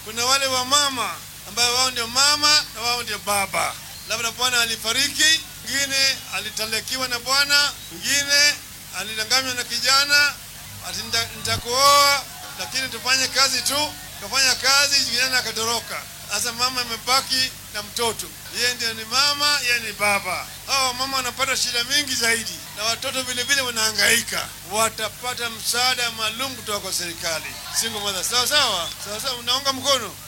kuna wale wa mama ambayo wao ndio mama na wao ndio baba, labda bwana alifariki, mwingine alitalekiwa na bwana, mwingine alidanganywa na kijana ati nita- nitakuoa, lakini tufanye kazi tu. Kafanya kazi, kijana akatoroka. Sasa mama imebaki na mtoto, yeye ndio ni mama, yeye ni baba. Hawa mama wanapata shida mingi zaidi, na watoto vile vile wanahangaika. Watapata msaada maalum kutoka kwa serikali. Single mother, sawa sawa sawa sawa, unaunga mkono